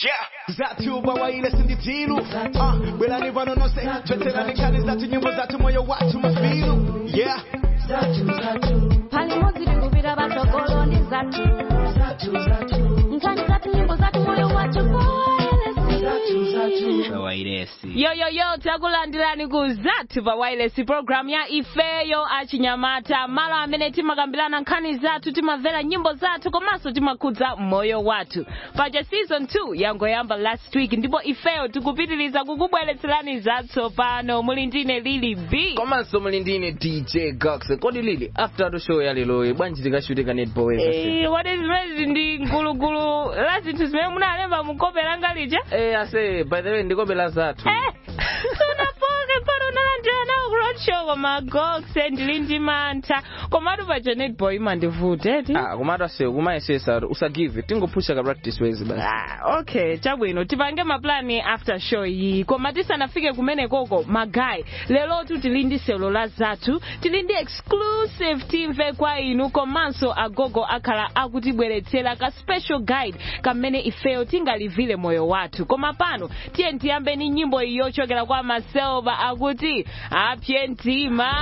zatu bawaile sinditilu ah, bwelani vano nonse tweterani nkani zatu nyimbo zatu moyo watu mafilu yeah pali modzi tikupita patsogolo ndi zathu nkhani zathu nyimbo zathu moyo wathu wairesi yoyoyo takulandirani ku zathu pa wireless program ya ifeyo achinyamata malo amene timakambirana nkhani zathu timamvera nyimbo zathu komanso timakhudza moyo wathu paja season 2 yangoyamba last week ndipo ifeyo tikupitiriza kukubweretserani zatsopano muli ndine lili b komanso muli ndine dj gox kodi lili after the show ya lero bwanji tikashutika netball Eh, what is rezi ndi ngulugulu la zinthu zimene munalemba mukope langa lija eh ase by the way ndikope la zathu Eh, sunapoke pano unalandira nawo ku roadshow koma goxe ndili ndi mantha komatu paja netball imandivuta eti ah komatu ase kumayesesa usagive tingophusha ka practice wezi basi Ah, okay chabwino tipange maplani after show iyi koma tisanafike kumenekoko magayi lelotu tili ndi sewelo la zathu tili ndi exclusive timve kwa inu komanso agogo akhala akutibweretsera ka special guide kamene ifeyo tingalivile moyo wathu koma pano tiye tiyambe ni nyimbo iyi yochokera kwa maselva akuti apye mtima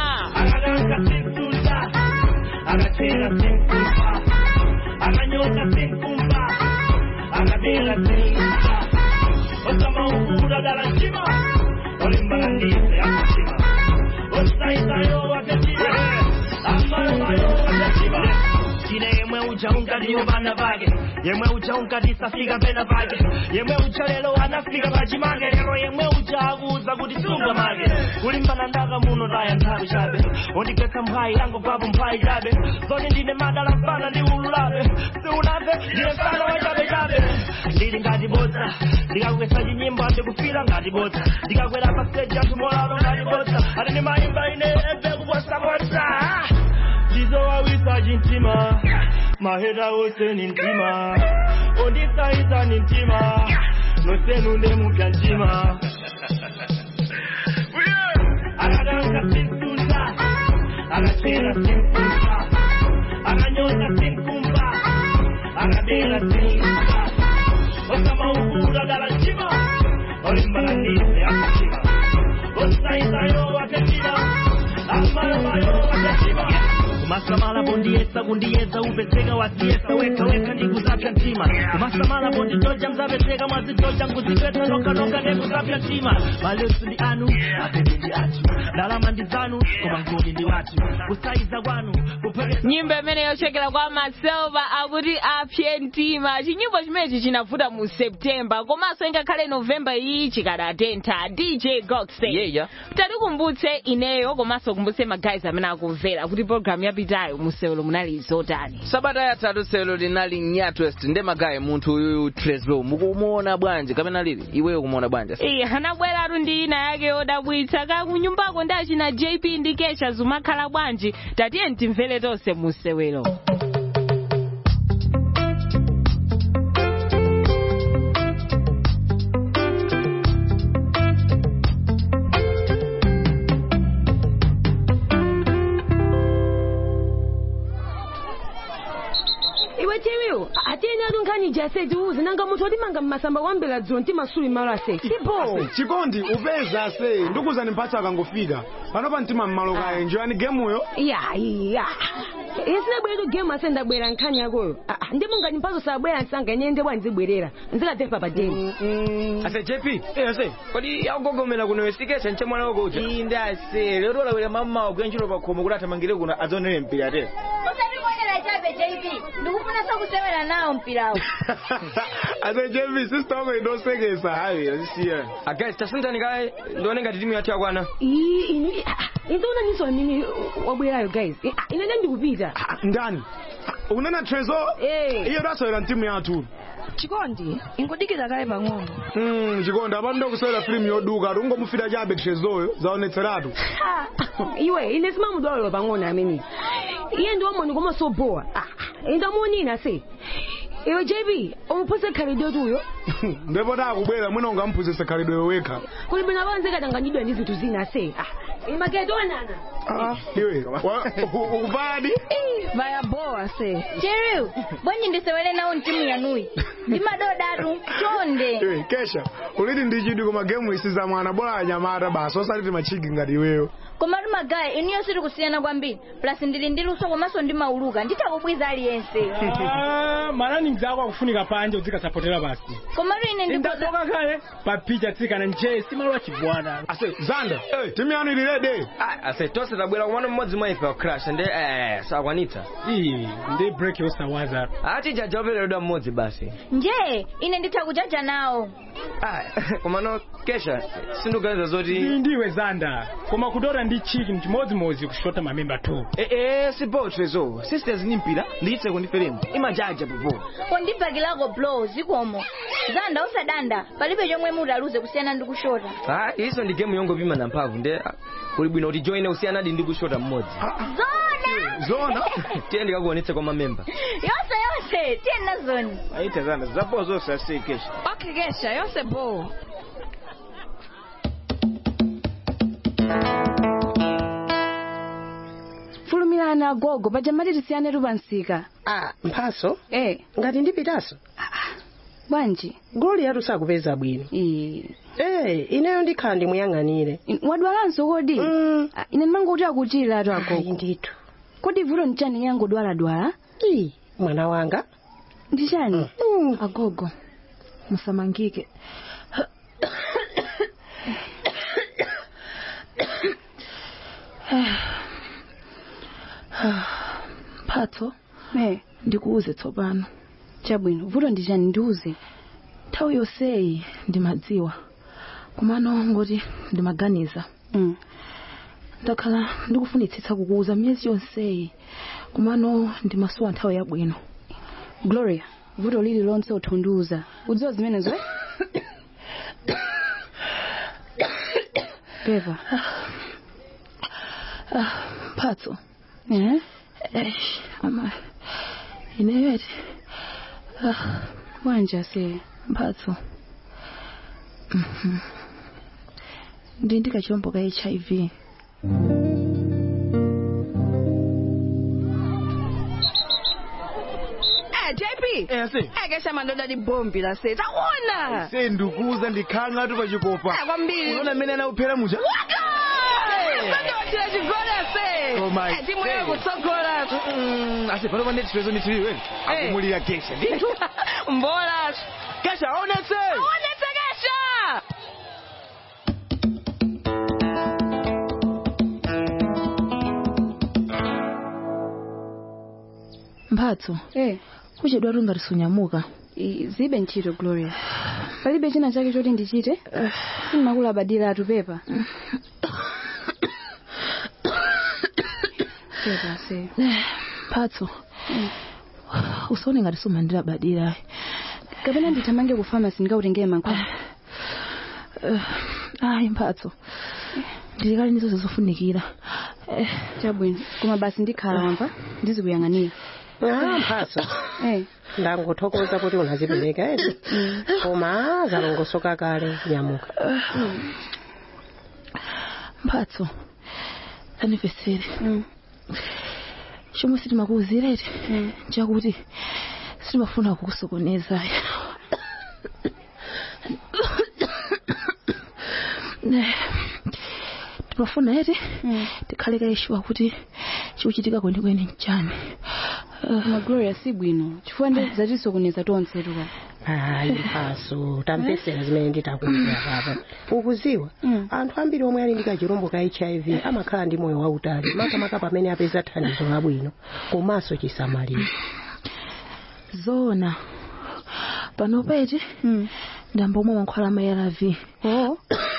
akatera senkumba akanyoka senkumba akabera senkumba osama ukura dala ntima olimbalandize akatima osaisayo wakatima amalayo wakatima kine yemwe ucha unkadiyo bana bage yemwe ucha unkadisafika pena page yemwe ucha lelo anafika pachimage lero yemwe ucha akuza kuti sunga mage kulimbana ndaka muno taya nthawi chabe ondikhetsa mphwayi yango papo mphwayi chabe zoti ndine madala mfana ndi ululabe siunamve ndine mfana wa chabe chabe ndili ngati bodza ndikakwesa chinyimbo andikufira ngati bodza ndikakwera pa stage anthu molalo ngati bodza ati ndimayimba ine ebe kuposa bodza ndizowawisa chintima mahera ose ni mtima ondisaisa ni mtima nosenu ndemupya mtima akadanka sinsusa akachera sinkumba akanyoka sinkumba akabera sinkumba osama ukura dala mtima olimbalandize akatima osaisayo wakatima amalabayo wakatima kumasamala bondiyesa kundiyeza upezeka wasiyesa weka weka ndikuzapya mtima kumasamala bonditoja mzapezeka mwazitoja nkuzipeta nokanoka ndekuzapya mtima malesu ndi anu apete ndi atu ndalama ndi zanu koma ngoni ndi watu kusaiza kwanu kupwekesa nyimbo imene yochokera kwa maselva akuti apye mtima chinyimbo chimenechi chinavuta mu septemba komanso ingakhale novemba iyi chikadatentha dj goxe yeya tatikumbutse ineyo komanso kumbutse magayizi amene akumvera kuti programu yapitayo musewelo munali zotani sabata yatatu sewelo linali nyatwest nde magayi munthu uyuyu treslow mukumuona bwanji kapena lili iweyo kumuona bwanji iye anabweratu ndi ina yake yodabwitsa kakunyumbako ndi achina jp ndi kesha zumakhala bwanji tatiye timvere tonse musewelo iwe tiwiwo atiyeni atu nkhani jase tiuze nanga munthu otimanga mmasamba kwambela dzulo ntimasuli malo ase sipo chikondi upeza se ndikuzani mphatso akangofika panopa mtima mmalo kaye njoyani gemuyo ya ya ine sinabwera gemu ase ndabwera nkhani yakoyo Ah, ah, ndi mungani mphatso sabwera nsanga ine ndebwa ndizibwerera ndikatepa pa deni ase jp ase kodi akugogomera kuno wesikesha nche mwana wako uja inde ase lero lawera mamawa kuyenchero pakhomo kuti athamangire kuno adzonere mpira ate usandibonera chabe jp ndikufuna sokusewera nawo mpirawo ase jevi sisita wako idosekesa hayi azisiya agayi tasintani kaye ndione ngati timu yathu yakwana ii ine inzoona niso amene wabwerayo guys Eh, ah, ine ndikupita ndani unena trezo Eh. iyo dasewera mtimu yathu chikondi ingodikira kaye pang'ono Mm, chikondi apano ndokusewera filimu yoduka ati ungomufita chabe trezoyo zaonetseratu Ah, iwe ine simamudwalolo pang'ono amene iye ndi wamoni koma sobowa indamuonina se iwe jp umuphunzitse khalidwe tuyo ndipo takubwera mwina ungamphunzitse khalidwe wekha kuli bwino apanze katanganyidwa ndi zinthu zina se imaketonana iwe wa- u- ukupadi vaya boa se cheriu bwanji ndisewele nawo mtimu yanuyi ndi madodatu chonde iwe kesha uliti ndichidi koma gemu isi za mwana bora anyamata basi osaliti machigi ngati iweyo komatu magayi inuyo siri kusiyana kwambiri plus ndili ndi luso komanso ndi mauluka nditakubwiza aliyense Ah, malanings ako akufunika panje udzikasapotera basi komatu ine ndipoza ndapoka kale papicha tsikana nje simalo achibwana ase zanda timu yanu ili rede Ah, ase tonse tabwera kumano mmodzi mwa ife wa crash ndi eh sakwanitsa iyi ndi break yosawaza ati jajaopereredwa mmodzi basi nje ine nditha kujaja nawo Ah, komano kesha sinduganiza zoti iyi ndiwe zanda koma kutora ndi chiki mchimodzimodzi kushota mamemba 2 eh eh sibotrezo sisters ni mpira ndiitse kundiferemu imajaja popo pondibhakilako blow zikomo zanda usadanda palibe chomwe mutaluze kusiyana ndi kushota ah iso ndi game yongopima na mphamvu nde ah, kuli bwino kuti joine usiyanadi ndi kushota mmodzi zona zona tiye ndikakuonetse kwa mamemba yonse yonse tiyena zoni aita zanda zapo zonse asi kesha okay kesha yonse bo fulumirana agogo paja mati tisiyane lupansika ah mphaso eh ngati ndipitaso bwanji goli yatu sakupeza bwino eh eh ineyo ndikhala ndimuyang'anire wadwalanso kodi Mm. Ah, ine ndimangoti akuchira atu ayi agogo ndithu kodi vuto ndichani yangodwaladwala Ii, mwana wanga ndichani Mm. agogo musamangike mphatso eh ndikuuze tsopano chabwino vuto ndichani ndiuze nthawi yonseyi ndimadziwa komano ngoti ndimaganiza mm. ndakhala ndikufunitsitsa kukuuza miyezi yonseyi komano ndimasowa nthawi yabwino gloria vuto lili lonse uthundiuza udziwa zimenezo eh? pepa Ah, mphatso eh? Eish, ama ineyo eti ah, bwanji ase mphatso Mhm. ndi ndikachilombo ka hiv eh jp ase eh kesha mandoda di bombi la se takuona se ndikuuza ndikhanga tu pachikopa Eh, kwambiri. unaona mmene anauphera muja Sandotira chigoli ase Oh my Eh, timu yeyo God. kutsogola Mm, ase pano pane tipezo nditiliweni akumulira kesha ndithu mbola kesha aonetse aonetse kesha mphatso eh kuchedwa tungatisonyamuka i- zibe ntchito gloria palibe china chake choti ndichite simakula badira atu pepa pepa se mphatso usaone ngati sumandira badira kapena ndithamange ku famasi ndikautengere mankhwala ayi mphatso ndilikali ndizo zofunikira Eh, chabwino koma basi ndikhala wamva ndizikuyang'anira ah mphaso eh ndangothokoza kuti unazipereka edi koma zalongosoka kale nyamuka mphatso aniveseri mm. chomwe sitimakuwuzireti Mm. chakuti sitimafuna kukusokoneza timafuna eti Mm. tikhale kaishuwa kuti chikuchitika kwenikweni nchani koma gloria si bwino chifukwa ndi zatisokoneza tonse tuka ayi mphaso tampesera zimene nditakumbira papa ukuziwa Mm. anthu ambiri omwe ali ndi kachirombo ka hiv amakhala ndi moyo wautali makamaka pamene apeza thandizo labwino komanso chisamaliro zona panopa eti mm. ndamba omwe mankhwala ama arv oh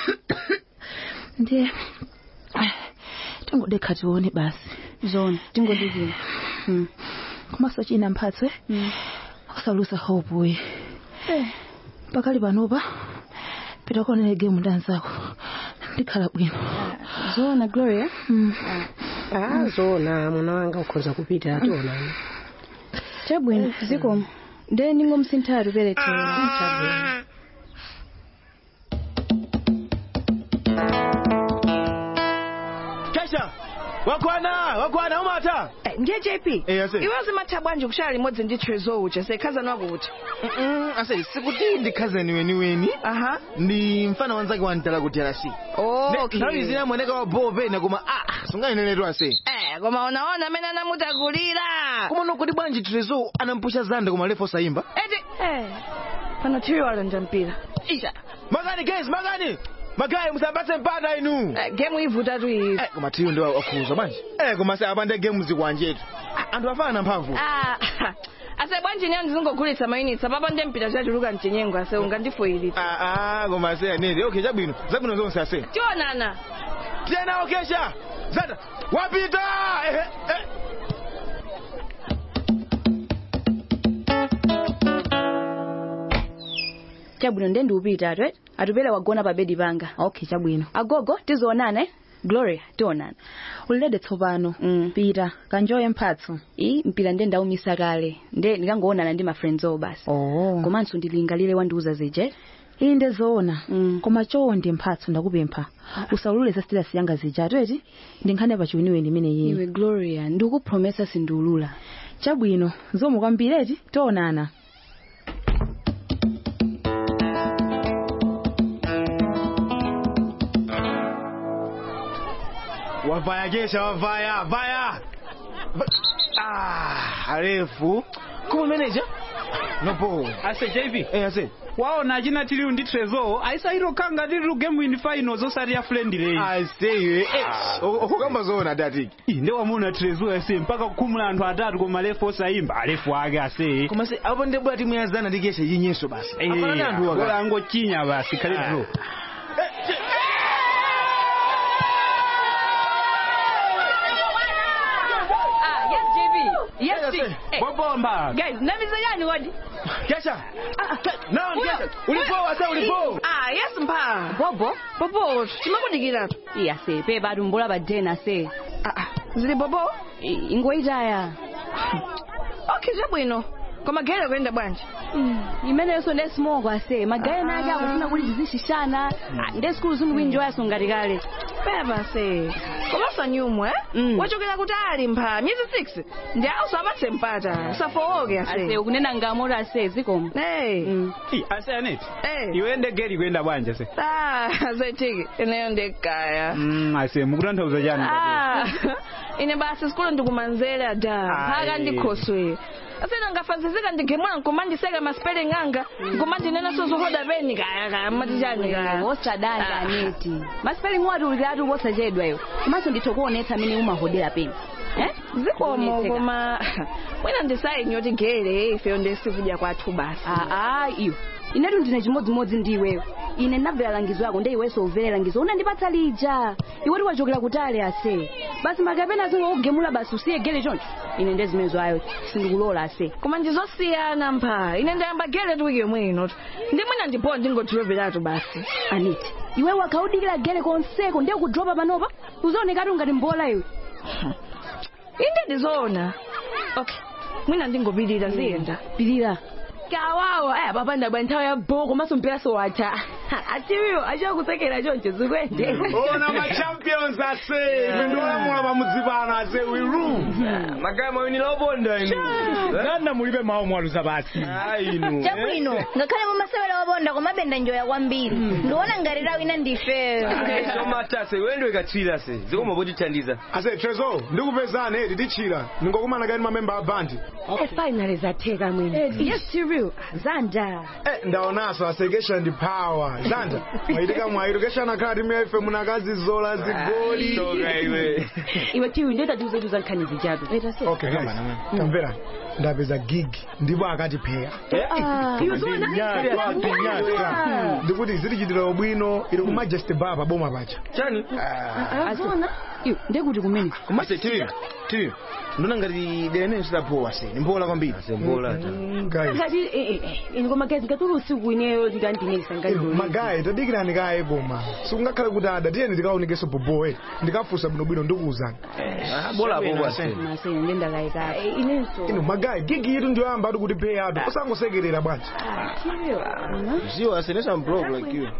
ndiye tingodekha tione basi zona tingodikira mm. komanso china mphatso eh? mm. usalusa hope we eh. pakali panopa pita kuonera gemu ndi anzako ndikhala bwino zona gloria Mm. ah zona mwana wanga ukhoza kupita ationani chabwino zikomo nde ndingomsinthatu peretera kesha wakwana wakwana umata ndiye jp Eh, ase. iwe zimatha bwanji kushaya limodzi ndi trezo uja sekhazani wakuti ase sikuti ndi khazani weniweni aha ndi mfana wanzake wantala kuti alasi okay. nthawi zina mwoneka wa boo pena koma ah sunganeneretu ase Eh, koma unaona amene anamutakulira koma nokoti bwanji trezo anampusha zanda koma lefo sayimba eti eh pano tiyo alonda mpira isha magani guys magani magayi musapatse mpata inu gemu ivutatu iyi Eh, koma tiyo ndi wakhuza bwanji eh koma se apande gemu zikwanjetu anthu afana mphamvu Ah, ase bwanji nyani zingogulitsa mayinitsi apapa ndi mpira chachuluka mchenyengo ase ungandifoyilitsa ah ah koma se anene okay chabwino zabwino zonse ase tionana tiyena okesha zanda wapita eh, eh. chabwino nde ndiupita atu atupere wagona pa bedi panga okay chabwino agogo tizionana eh? gloria tionana ulilede tsopano mm. pita kanjoye mphatso i mpira nde ndaumisa kale nde ndikangoonana ndi mafriends owo basi oh. komanso ndilingalire wandiuza zije iyi ndezoona mm. koma chonde mphatso ndakupempha usaulule za stilasi yanga zija eti ndinkhani pa chiwiniweni imene yini iwe gloria ndikupromesa sindiulula chabwino zomwe kwambiri eti tionana wavaya kesha wavaya vaya Va- ah arefu koma manager nopo ase jv eh ase waona achina tiliu ndi trezo aisairokhanga tiliu game in finals osati ya friendly aseyo eh okukamba zoona datiki nde wamuna trezo ase mpaka kukhumula anthu atatu koma lefu osayimba alefu ake ase koma se apo ndebwa timu yazana ndi kesha yinyeso basi apana ndi anthu bora waka angochinya basi khale draw ah yes jp yes Yes, T. eh. Eh, wabomba guys namiza yani wadi kesha naon kesha ulipo ase ulipo ah yes mpa bobo bobo chimakudikiratu iya se pe batu mbola pa dena se ah ah zili bobo I- ingoitaya okay chabwino koma gere kuyenda bwanji imeneyonso nde smoko ase magaye nake akufuna kuti tizishishana Ah, nde sikulu zindikuinjoyaso ngati kale pepa se komanso nyumwe Mm. wachokera kuti ali mpha miyezi 6 ndi auso apatse mpata usafowoke ase ase ukunena ngamoto ase zikomo hey Ih, ase aneti hey iwe ndegeri kuyenda bwanji ase ah zetiki ineyo ndekaya Mm, ase mukutanthauza chani Ah, ine basi sikulu ndikumanzera da mpaka Ayi. ndikhoswe asena ngafazizika ndigemula nkumandiseka maspeling anga nkumandinena sozohoda peni kaya kaya matichani kaya osadanja Ah. aneti maspeling wati ulikatu posachedwa iwo komanso nditho kuonetsa amene umahodera peni eh? zikomo Kuonetseka. koma mwina ndisainyo tigere ifeyo ndesikuja kwathu basi aa iyo inetu ndine chimodzimodzi ndi iweyo ine ndinabvera langizo yako nde iwenso umvere langizo unandipatsa lija iwoti wachokera kutali ase basi makapena zingokugemula basi usiye gere choncho ine nde zimenezo ayo sindikulola ase koma ndizosiyana mpha ine ndayamba gere tu wiki yomwe ino ndi mwina ndipo ndingotiloveratu basi aneti iwe wakaudikira gere konseko ndiye kudropa panopa uzaonekatu ngati mbola iwe inde ndizoona okay mwina ndingopirira ziyenda pilira kawawa aya papanda bwa nthawi ya boko komanso mpira sowatha atiwiwo achakusekera choncho zikwende ona machampions ase ife ndiolamula pamudzipano ase we rule magaya mawini lobonda inu nanda mulibe mawu mwaluza basi inu chabwino ngakhale mumasewera wabonda komabenda njoya kwambiri ndiona ngati lawo ina ndifeyo somatase wendwe katswira se zikoma potithandiza ase trezo ndikupezani eti tichira ningokumana kani mamemba a bandi finally zatheka mwini yes serial zanja Eh, ndaonaso asekesha ndi power zanda mwaitika mwairo keshana khala timu ya ife munakazi zola zigoli toka iwe iwe tiwi ndetatiuzetuza nkhani zijatu okay guys tamvera ndapeza gig ndipo akatipheya ndikuti zitichitira ubwino ili ku majesty bar pa boma pacha chani azona iyo ndekuti kumene komase tiwi tiwi ndona ngati dene sidapowa se nimbola kwambiri sembola guys ngati ini koma gezi ngatuli usiku ineyo ndikandinelisa Inu, magayi tadikirani kaye koma sikungakhale kuti ada tiyeni tikaonekeso bobowe ndikafusa bwinobwino ndikuwuzani bola apo bwase masene ndendakayikaka inenso inu magayi gigi yitu ndiyoyamba ati kuti pay atu osangosekerera bwanji ziwa asenesa mblock like you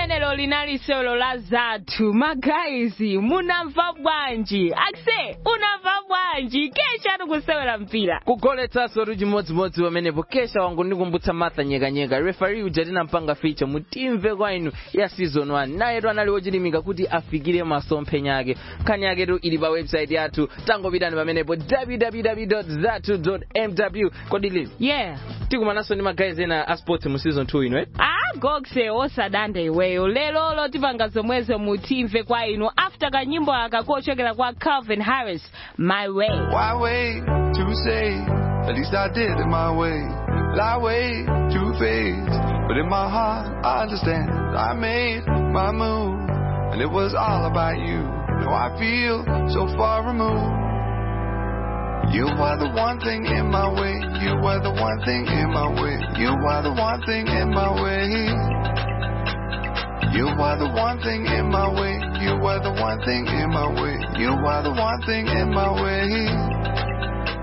limenelo linali sewelo la zathu magayizi munamva bwanji akse unamva bwanji kesha tikusewera mpira kugoletsanso tu chimodzimodzi pamenepo kesha wangu ndikumbutsa martha nyekanyeka refari uja tinampanga ficha mutimve kwa inu ya season 1 nayetu anali wochilimika kuti afikire masomphenya ake nkhani yaketu ili pa website yathu tangopitani pamenepo www zatu mw kodi lili yeah tikumananso ndi magayizi ena a sports mu season 2 ino eh? ah gokse osadanda iweyo lelolo tipanga zomwezo mutimve kwa inu after kanyimbo aka kochokera kwa calvin harris my way Why wait to say? At least I did it my way. Lie way too faced, but in my heart I understand. I made my move, and it was all about you. Now I feel so far removed. You are the one thing in my way. You are the one thing in my way. You are the one thing in my way. You are the one thing in my way. You are the one thing in my way. You are the one thing in my way.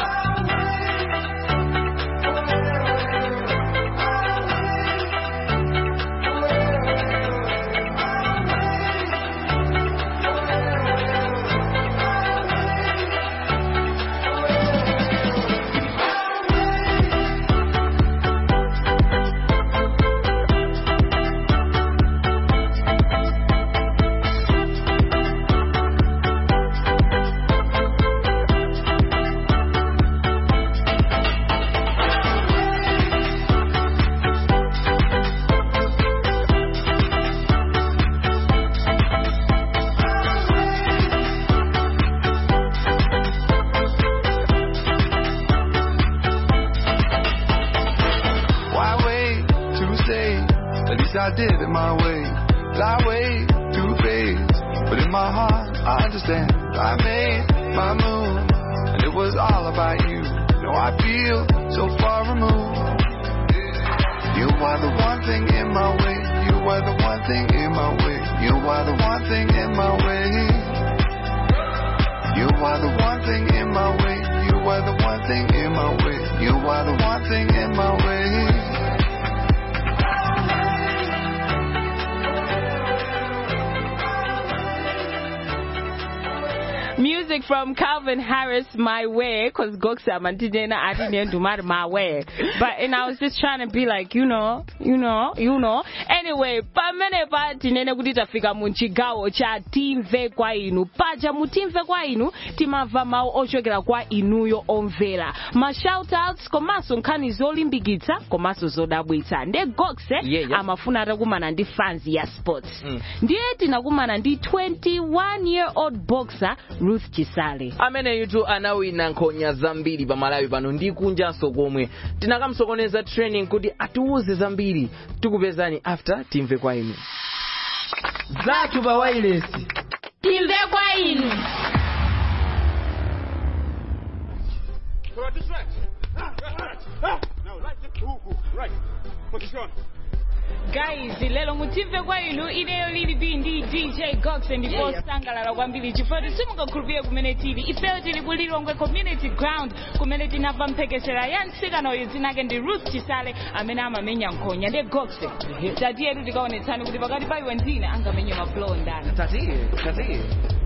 Why wait to say? At least I did it my way. Lie way too faced, but in my heart I understand. I made my move, and it was all about you. Now I feel so far removed. You are the one thing in my way. You are the one thing in my way. You are the one thing in my way. You are the one thing in my way. You are the one thing in my way. You are the one thing in my way. music from Calvin Harris, My Way, because Goksa Mantijena I didn't do my my way. But and I was just trying to be like, you know, you know, you know. Anyway, pamene pa tinene kuti tafika mu chigawo cha timve kwa inu. Paja mu timve kwa inu timamva mawu ochokera kwa inuyo omvera. Ma shout outs komanso nkhani zolimbikitsa komanso zodabwitsa. Nde Gokse Yeah, yeah. amafuna atakumana ndi fans ya sports. Ndiye tinakumana ndi 21 year old boxer Ruth Chisale. ameneyu anawina nkhonya zambiri pa malawi pano ndi kunjanso komwe tinakamsokoneza training kuti atiwuze zambiri tikupezani after timve kwa inu zathu pa wireless timve kwa inu guys lero mutimve kwa inu ineyo lili b ndi dj gox ndipo Yeah, yeah. sangalala kwambiri chifukwa simungakhulupirire kumene tili ifeyo tili kulilongwe community ground kumene tinamva mphekesera ya mtsikana uyu dzina lake ndi ruth chisale amene amamenya nkhonya ndi gox tatiyetu tikaonetsani kuti pakati pa iwe ndine angamenya mablow ndani tatiye tatiye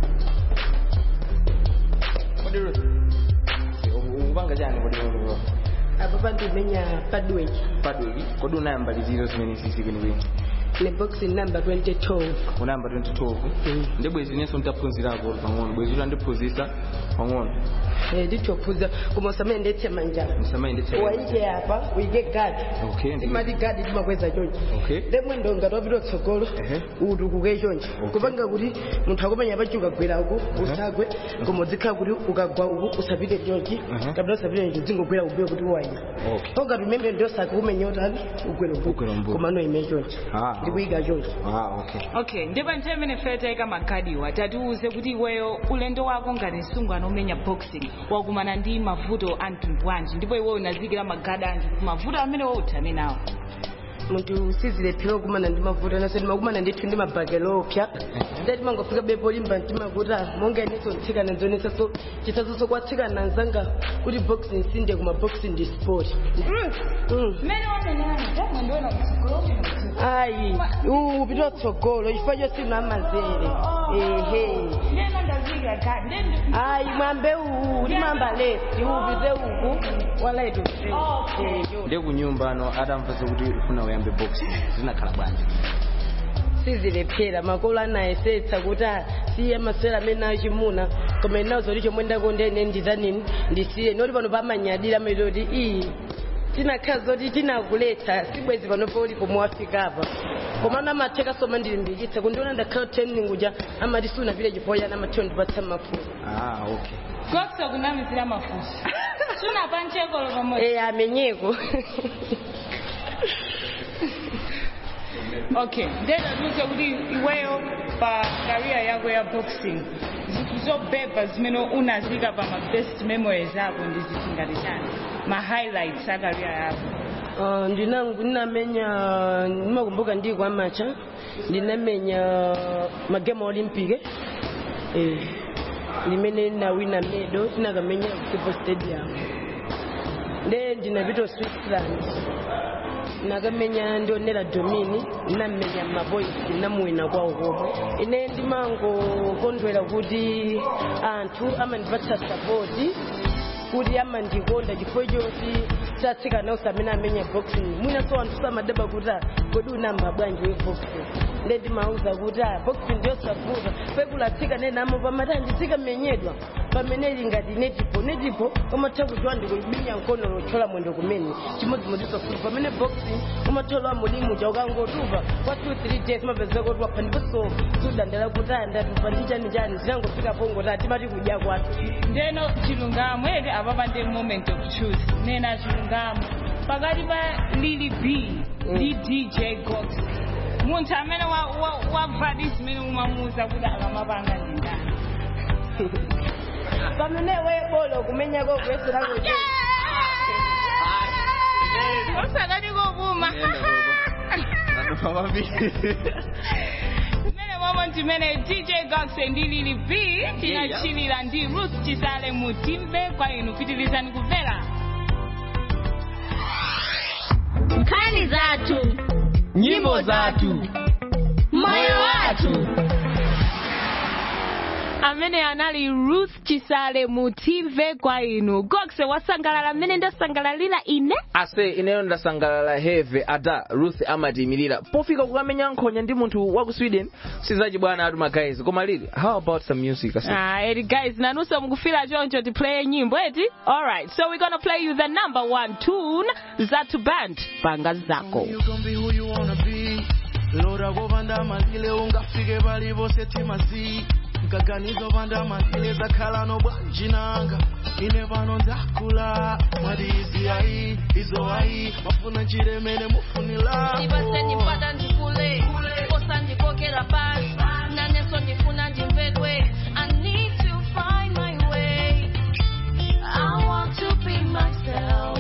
kodi ruth ukupanga chani kodi kodi apo pandimenya padweki padweki kodi unayamba liti zimene sisi kwenikweni ne boxing number 2012 unayamba 2012 ndi bwezi inenso ntaphunzirako pang'ono bwezi uti andiphunzisa pang'ono eh nditophuza koma usamene ndetse manjala usamayendetsa waike apa uike gadi okay ndi timati gadi timakweza chonchi okay lemwendo ngati wapita kutsogolo utukuke chonchi kupanga kuti munthu akumenya pachuka gwera uku usagwe koma uzikhala kuti ukagwa uku usapite chonchi Mhm. kapita usapite chonchi uzingogwera ubuye kuti uwayima okay pongati umene ndiosaka kumenya utali ugwera Ugwera ubu mbuyo. koma noime chonchi ah ndikuyika chonchi ah okay okay ndipo nthawi imene feyo tayika magadiwa tatiuze kuti iweyo ulendo wako ngati msungwana omenya boxing wakumana ndi mavuto a mtundu wanji ndipo iweyo unazikira magadi anji mavuto amene wauthane nawo munthu sizilephera okumana ndi mavuto naso ndimakumana ndithu ndi mabhakelo opya ndati mangofika bepo limba ndimakuta monga ineso ntsikana ndionesaso chisasoso kwatsikana nzanga kuti boxi nsinde kuma boxi ndi sport ayi upita tsogolo chifukwa chosinu amazere ehe ayi mwambe uwu limamba left upite uku walaitu ndi kunyumba ano atamvaso kuti ufuna uyambe box zinakhala bwanji sizilephera makolo anayesetsa kuti ah, siye maswera amene achimuna koma inazo ndi chomwe ndakondene nditanini ndisiye noti pano pamanyadira amaita kuti iyi tinakhala zoti tinakuletsa sibwezi panopo ulipo muwafikapa koma ana amatheka soma ndilimbikitsa kundiona ndakhala training uja amati sunapite chipoyana amathiwa ndipatsa mafuta ah okay gokso kunamizira mafuso sunapa mchekolo pamodzi eh amenyeko okay ndena ndiuze kuti iweyo pa career yako ya boxing zinthu zobeba zimene unazika pa ma best memories ako ndi ziti ngati chani ma highlights a career yako Uh, ndinangu ndinamenya ndimakumbuka ndi kwa macha ndinamenya magemu olympic eh, limene ndinawina medo tinakamenya kusipo stadium nde ndinapita switzerland nakamenya ndionera domini ndinamenya maboys ndinamuwina kwawo komwe ine ndimangokondwera kuti anthu amandipatsa sapoti kuti amandikonda chifukwa choti tatsikana onse amene amenya boxing mwinaso anthu samadaba kuti ah, kodi unamba bwanji we boxing nde ndimauza kuti ah, boxing ndiyosavuta pekulatsika nenamo pamati anditsikamenyedwa pamene ili ngati netipo netipo umatha kudziwa ndikubinya mkono lothyola mwendo kumene chimodzimodzinso futi pamene boxing umathola mulimuja ukangotupa kwa 2 3 days mapezeka kuti wapha ndiponso sudandala kuti ah, ndatupa ndi chani chani zinangofika pongoti atimati kudya kwathu ndeno chilungamo ere apapa ndi moment of truth nena chilungamo pakati pa lili b ndi dj gox munthu amene wabva di zimene umamuuza kuti akamapanga ndi ndani pamene webolo kumenyako kuyeserako usakati kokuma zimene momwe ndimene dj gox ndi lili b tinachilira ndi ruth chisale mutimve kwa inu pitirizani kumvera nkhani zathu nyimbo zathu moyo wathu amene anali ruth chisale mutimve kwa inu gox wasangalala mmene ndasangalalira ine ase ineyo ndasangalala heve ada ruth amatiyimirira pofika kukamenya nkhonya ndi munthu wa ku sweden sizachi bwana atu magayizi koma lili how about some music ase Ah, eti guys nanunso mukufira choncho tiplaye nyimbo eti alright so we're gonna play you the number one tune zatu band panga zako You can be who you wanna be lora kopanda malile ungafike pali pose timasi mkaganizo panda malile zakhala nobwanji nanga ine pano ndakula mwati izi ayi izo ayi mafuna chiremene mufunila ndipase ndipata ndikule kosa ndikokera pasi naneso ndifuna ndimvedwe I need to find my way I want to be myself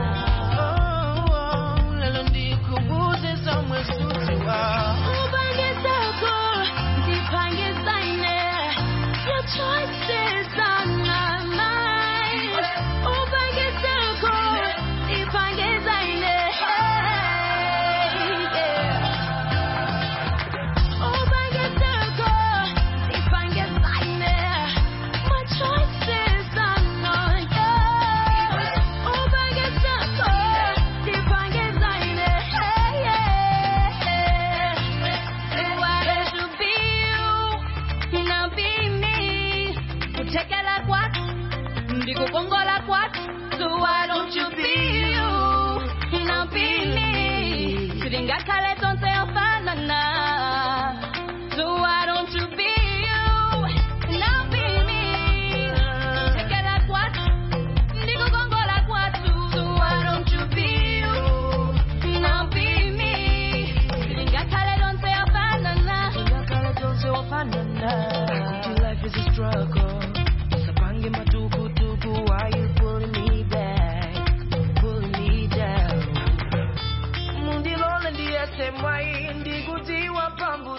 now lelo ndikubuze somwe sutiwa Upangizako, ndipangizaine. Your choices are not mine. Upangizako, ndipangizaine. Upangizako, ndipangizaine. My choices are not yours. Upangizako, ndipangizaine. Why don't you be you? Now be me. Kutekela kwatu, ndikukongola kwatu. So why don't you be you? Now be me. Silingakhale tonse yofanana. So why don't you be you? Now be me. Kutekela kwatu, ndikukongola kwatu. So why don't you be you? Now be me. Silingakhale tonse yofanana. Silingakhale tonse yofanana. Kuti life is a struggle sapange matukutuku why you pulling me back pulling me down mundilole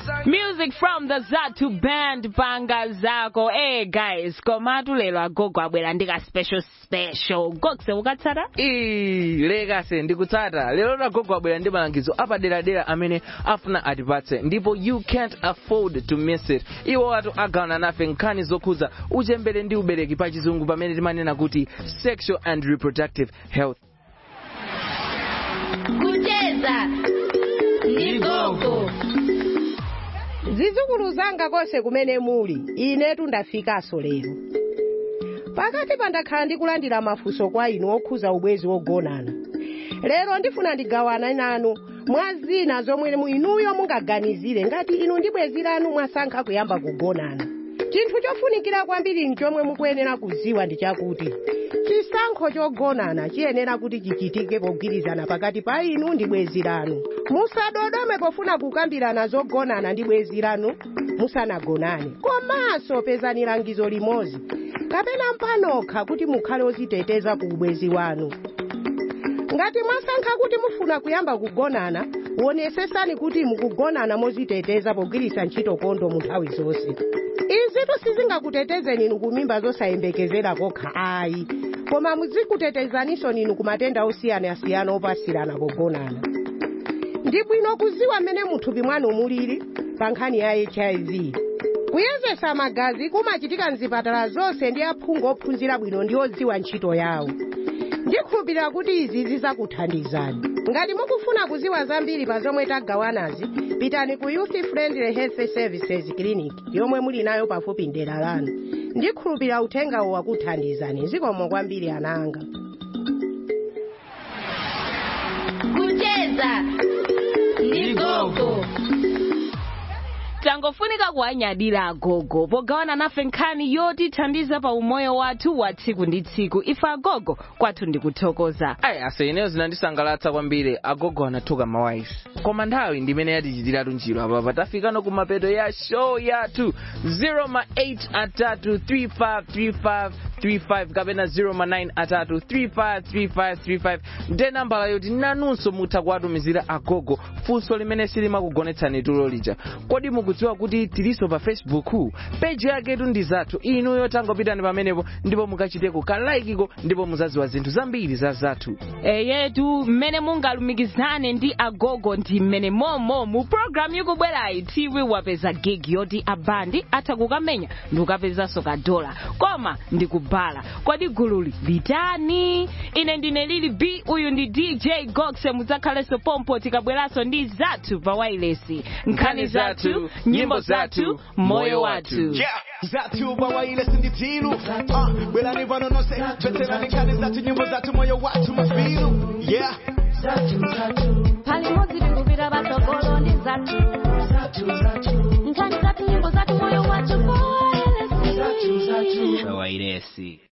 Music from the Zatu band panga zako. Hey guys, komatu lero agogo abwera ndika special special. Gokse ukatsata? Ii, lekase ndikutsata lero agogo abwera ndi malangizo apaderadera amene afuna atipatse ndipo you can't afford to miss it iwo watu agawana nafe nkhani zokhuza uchembere ndi ubereki pa chizungu pamene timanena kuti sexual and reproductive health kucheza ndi gogo zizukulu zanga konse kumene muli inetu ndafikaso lero pakati pandakhala ndikulandira mafunso kwa inu okhuza ubwezi wogonana lero ndifuna ndigawane nanu mwa zina zomwe mu inuyo mungaganizire ngati inu ndi bwezi lanu mwasankha kuyamba kugonana chinthu chofunikira kwambiri nchomwe mukuyenera kuziwa ndi chakuti chisankho chogonana chiyenera kuti chichitike pogwirizana pakati pa inu ndi bwezi lanu musadodome pofuna kukambirana zogonana ndi bwezi lanu musanagonane komanso pezani langizo limodzi kapena mpanokha kuti mukhale oziteteza ku ubwezi wanu ngati mwasankha kuti mufuna kuyamba kugonana wonesesani kuti mukugonana moziteteza pogwiritsa ntchito kondo mu nthawi zonse izitu sizingakutetezeni inu kumimba zosayembekezera kokha ayi koma muzikutetezaninso ninu ku matenda osiyanasiyana opasirana pogonana ndi bwino kuziwa mmene muthupi mwanu mulili pa nkhani ya hiv kuyezesa magazi kumachitika mzipatala zonse ndi aphungu ophunzira bwino ndi odziwa ntchito yawo ndikhulupirira kuti izi zizakuthandizani ngati mukufuna kuziwa zambiri pa zomwe tagawanazi pitani ku youth friendly health services clinic yomwe muli nayo pafupi ndera lanu ndikhulupirira uthengawo wakuthandizani zikomo kwambiri ananga kucheza ndi gogo tangofunika kuwanyadira agogo pogawana nafe nkhani yotithandiza pa umoyo wathu wa tsiku ndi tsiku ife agogo kwathu ndikuthokoza ayi ase ineyo zinandisangalatsa kwambiri agogo anathuka mawaisi koma nthawi ndimene yatichitiratu njiro apapa tafikano kumapeto ya show yathu 0 ma 8 atatu 3535 35 kapena 0 ma 9 atatu 353535 nde nambala yoti nanunso mutha kuwatumizira agogo funso limene silimakugonetsani tulo lija kodi mukudziwa kuti tiliso pa facebook peji yaketu ndi zathu inuyo tangopitani pamenepo ndipo mukachiteko kalaikiko ndipo muzaziwa zinthu zambiri za zathu eyetu mmene mungalumikizane ndi agogo ndi mmene momo mu programu yokubwerayi tiwi wapeza gig yoti abandi atha kukamenya ndi ukapezanso kadola koma ndikubala kodi gululi litani ine ndine lili b uyu ndi dj goxe mudzakhalenso pompo tikabweranso ndi zathu pa wailesi nkhani zathu nyimbo zathu moyo wathu Yeah, zathu bawaile sinditilu uh, bwelani vano nonse tveterani nkhani zathu nyimbo zathu moyo wathu mafilu yeah pali modzi tikupita patsogolo ndi zathu nkhani zathu nyimbo zathu moyo wathu wailesi